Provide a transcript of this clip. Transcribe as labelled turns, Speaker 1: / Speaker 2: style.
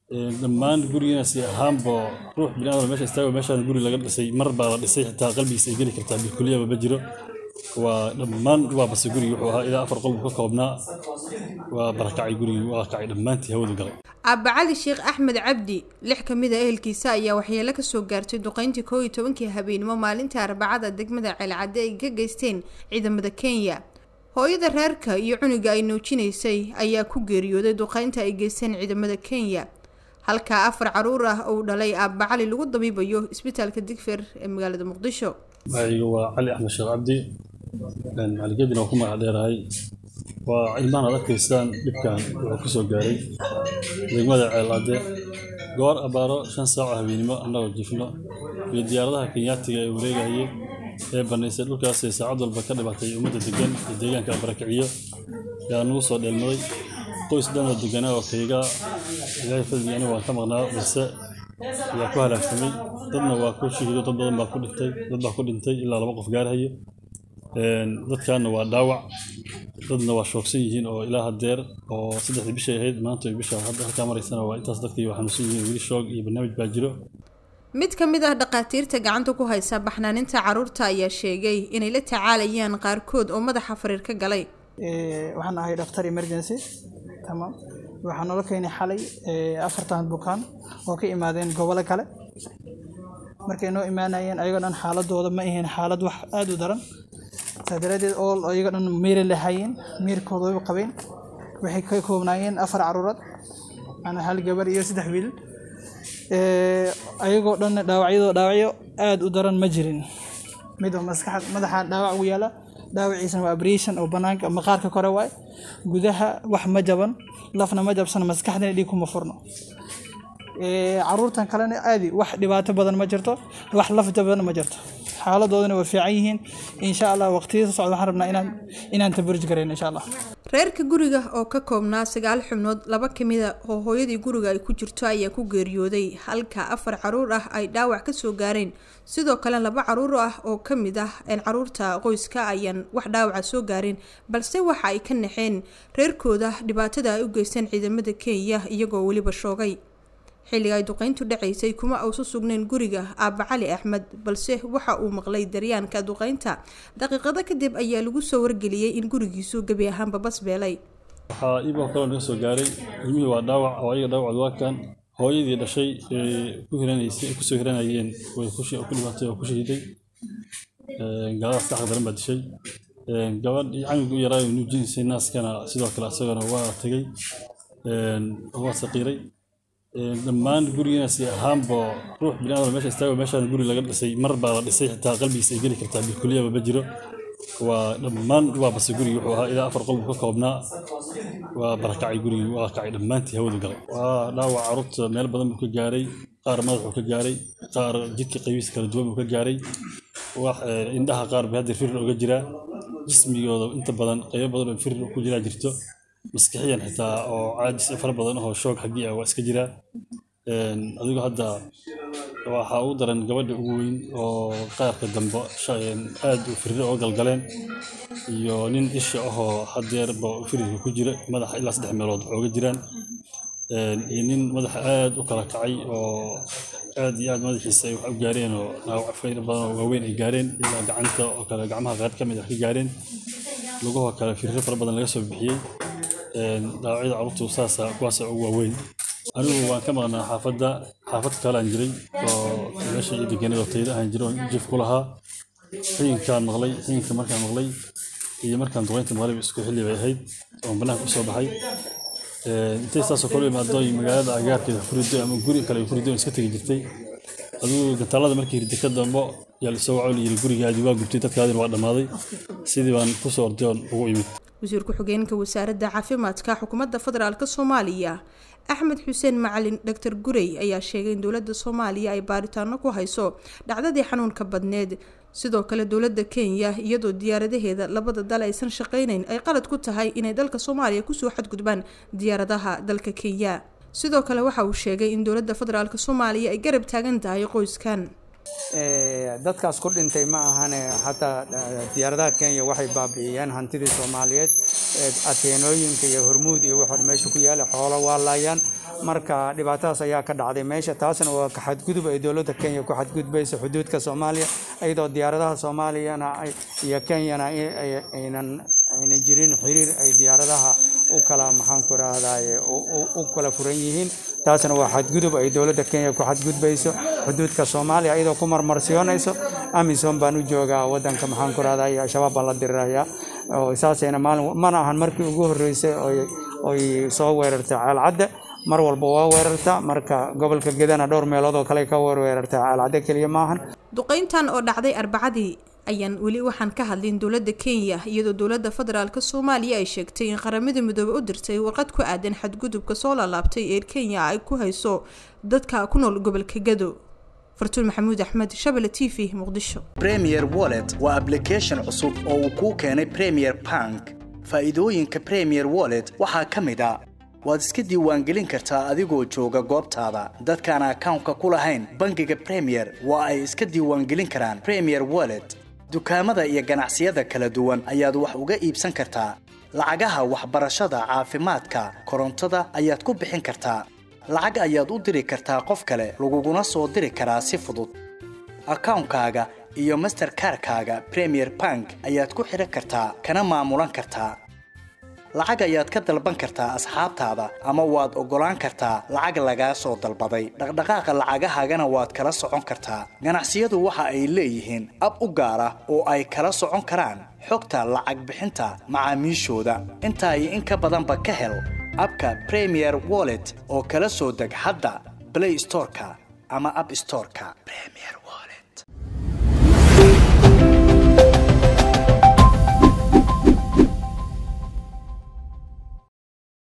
Speaker 1: dhammaan gurigiinasi ahaanbo ruux biniaadam meesha istaago meeshaan guri laga dhisay mar baa la dhisay xitaa qalbigiisa ay geli kartaa bilkuliyaba ma jiro waa dhammaan waa base gurigi wuxuu ahaa ilaa afar qolbu ka koobnaa waa barakacay gurigi waa kacay dhammaantii hawadu galay
Speaker 2: aabba cali sheekh axmed cabdi lix ka mid a ehelkiisa ayaa waxyeelo kasoo gaartay duqeyntii koo iyo tobankii habeenimo maalintii arbacada degmada ceelcadde ay ka geysteen ciidamada kenya hooyada reerka iyo cunuga ay nuujinaysay ayaa ku geeriyooday duqeynta ay geysteen ciidamada kenya halkaa afar caruur ah uu dhalay aabba cali lagu dabiibayo isbitaalka digfer ee magaalada muqdisho
Speaker 1: magacayga waa cali axmed sheekh cabdi macaligedina waa ku magac dheerahay waa ilmahan aad arkaysaan dhibkan wuxuu kusoo gaaray degmada ceelcadde goor abaaro shan saaco habeenimo annagoo jifno iyo diyaaradaha kenyaatiga ee wareegahayay ee banaysay dhulkaasay saacad walba ka dhibatay ummadda degan iyo deegaanka abarakixiyo yaa nagu soo dheelmaday qoys dhanoo deganaa oo kayga ilaahay fadligii aniga waan ka maqnaa balse ayaa ku halaagsamay dadna waa ku shahiido dad badan baa ku dhintay dad baa ku dhintay ilaa laba qof gaarhayo dadkaana waa dhaawac dadna waa shoogsan yihiin oo ilaa hadeer oo saddexdii bishay ahayd maanta bisha hadda halkaa maraysana waa intaas dadkii waa xanuunsan yihiin weli shoog iyo barnaamij baa jiro
Speaker 2: mid ka mid ah dhakhaatiirta gacanta ku haysa baxnaaninta caruurta ayaa sheegay inay la tacaalayaan qaarkood oo madaxa fariir ka galay
Speaker 3: waxaan ahay dhaktar emergency tamaam waxaa noola keenay xalay afartan bukaan oo ka imaadeen gobolo kale markay noo imaanayeen ayagoo dhan xaaladooda ma ahayn xaalad wax aada u daran saa daraadeed oo ayagoo dhan miira lahaayeen miirkooda way qabeen waxay ka koobnaayeen afar caruurad ana hal gabar iyo saddex wiil ayagoo dhan dhaawacyadoo dhaawacyo aada u daran ma jirin midba maskaxad madaxa dhaawac ugu yaala dhaawaciisana waa abration oo banaanka maqaarka kore waay gudaha wax ma jaban lafna ma jabsana maskaxdana dhiig kuma furno caruurtan kalena aadi wax dhibaato badan ma jirto wax laf jaban ma jirto xaaladoodana way fiican yihiin insha allah waqtiyada socda waxaan rabnaa inaan inaan tabarij garayno insha allah
Speaker 2: reerka guriga oo ka koobnaa sagaal xubnood laba kamida oo hooyadii guriga ay ku jirto ayaa ku geeriyooday halka afar caruur ah ay dhaawac kasoo gaareen sidoo kale laba caruur ah oo kamid ah caruurta qoyska ayaan wax dhaawaca soo gaareen balse waxa ay ka naxeen reerkooda dhibaatada ay u geysteen ciidamada kenya iyagoo weliba shoogay xilliga ay duqeyntu dhacaysay kuma uusu sugnayn guriga aabba cali axmed balse waxa uu maqlay daryaanka duqeynta daqiiqado kadib ayaa lagu soo wargeliyey in gurigiisu gebi ahaanba basbeelay
Speaker 1: waxaa iiboo kaloo naga soo gaaray ilmihii waa dhaawac oo ayaga dhaawacdu waa kan hooyadii dhashay ee ku hiranaysay kusoo hiranayeen way ku dhibatay oo ku shahiiday gaaladaas saxda daran baa dishay gabadh camiga u yaraayo nuujinaysay naaskana sidoo kale isagana waa tegey waa saqiiray dhammaan gurigiinasi ahaanbo ruux biniaadam meesha istaago meeshaan guri laga dhisay mar baa la dhisay xitaa qalbigiisa ay geli kartaa bilkuliyaba ma jiro waa dhammaan waa base gurigi wuxuu ahaa ilaa afar qolbu ka koobnaa waa barakacay gurigi waa kacay dhammaantii hawadu galay waa dhaawac carruurta meel badan buu ka gaaray qaar madaxuu ka gaaray qaar jidka qaybiisa kala duwan buu ka gaaray wax indhaha qaar bay hadda firir uga jiraa jismigooda inta badan qaybo badan oo firir ku jiraa jirto maskixiyan xitaa oo caajis fara badan oo shoog xaggii ah waa iska jiraa adigoo hadda waxaa ugu daran gabadha ugu weyn oo qaarka dambe aad u firiro oo galgaleen iyo nin isha ahoo hadeerba firirka ku jira madaxa ilaa saddex meelood waxooga jiraan iyo nin madaxa aad u kala kacay oo aad iyo aad madaxiisa ay wax u gaareen oo dhaawac fayr badan oo waaweyn ay gaareen ilaa gacanta oo kale gacmaha qaar ka mid ah ka gaareen lugahoo kale firiro fara badan laga soo bixiyey dhaawacyada carruurtu saasa kuwaasa ugu waaweyn anigu waan ka maqnaa xaafadda xaafad kalean jiray oo meesha iyo deganada tayda ahaan jiray oo jif ku lahaa xiyinkaan maqlay xiyinka markaan maqlay iyo markaan duqeynta maqlay isku xilli bay ahayd oon bannaanka kusoo baxay intay saasoo kale imaado magaalada agaarkeeda furido ama guri kale furido iska tegi jirtay adigu gantaalada markii hirdi ka dambo yaa lasoo waco layiri gurigaadii waa gubtay dadkaadina waa dhammaaday sidii baan kusoo orday oon ugu imid
Speaker 2: wasiir ku-xigeenka wasaaradda caafimaadka xukuumadda federaalk soomaaliya axmed xuseen macalin doctor gurey ayaa sheegay in dowladda soomaaliya ay baaritaano ku hayso dhacdadii xanuunka badneed sidoo kale dowladda kenya iyadoo diyaaradaheeda labada dal aysan shaqaynayn ay qalad ku tahay inay dalka soomaaliya kusoo xadgudbaan diyaaradaha dalka kenya sidoo kale waxa uu sheegay in dowladda federaalk soomaaliya ay garab taagan tahay qoyskan
Speaker 4: dadkaas ku dhintay ma ahane xataa diyaaradaha kenya waxay baabi'iyeen hantidii soomaaliyeed ateenooyinka iyo hormuud iyo waxaa meesha ku yaala xoolo waa laayaan marka dhibaatadaas ayaa ka dhacday meesha taasna waa ka xadgudub ay dowladda kenya ku xadgudbayso xuduudka soomaaliya iyadoo diyaaradaha soomaaliyana iyo kenyana aynan aynan jirin xiriir ay diyaaradaha u kala maxaanku rahdaye u kala furan yihiin taasna waa xadgudub ay dowladda kenya ku xadgudbayso xuduudka soomaaliya iyadoo ku marmarsiyoonayso amisom baan u joogaa wadanka maxaanku rahdaye al-shabaab baan la diriraya saasayna maalin mana ahan markii ugu horreysay oy soo weerartay caalcadde mar walba waa weerarta marka gobolka gedana dhowr meelood oo kale ka weerarta caalcadde keliya maahan
Speaker 2: duqeyntan oo dhacday arbacadii ayaan weli waxaan ka hadlin dowladda kenya iyadoo dowladda federaalk soomaaliya ay sheegtay in qaramada midoobe u dirtay warqad ku aadan xadgudubka soo laalaabtay ee kenya ay ku hayso dadka ku nool gobolka gado fartuun maxamuud axmed shabele t v muqdisho
Speaker 5: premier wallet waa ablication cusub oo uu kuu keenay premier bank faa'iidooyinka premier wallet waxaa ka mid a waad iska diiwaangelin kartaa adigoo jooga goobtaada dadkaan akawnka ku lahayn bangiga premier waa ay iska diiwaangelin karaan premier wallet dukaamada iyo ganacsiyada kala duwan ayaad wax uga iibsan kartaa lacagaha waxbarashada caafimaadka korontada ayaad ku bixin kartaa lacag ayaad u diri kartaa qof kale laguguna soo diri karaa si fudud akawnkaaga iyo masterkarkaaga premier bank ayaad ku xidhan kartaa kana maamulan kartaa lacag ayaad ka dalban kartaa asxaabtaada ama waad oggolaan kartaa lacag lagaa soo dalbaday dhaqdhaqaaqa lacagahaagana waad kala socon kartaa ganacsiyadu waxa ay leeyihiin ab u gaar ah oo ay kala socon karaan xogta lacag bixinta macaamiishooda intaa iyo in ka badanba ka hel abka premier wallet oo kala soo deg hadda blay storeka ama ab storeka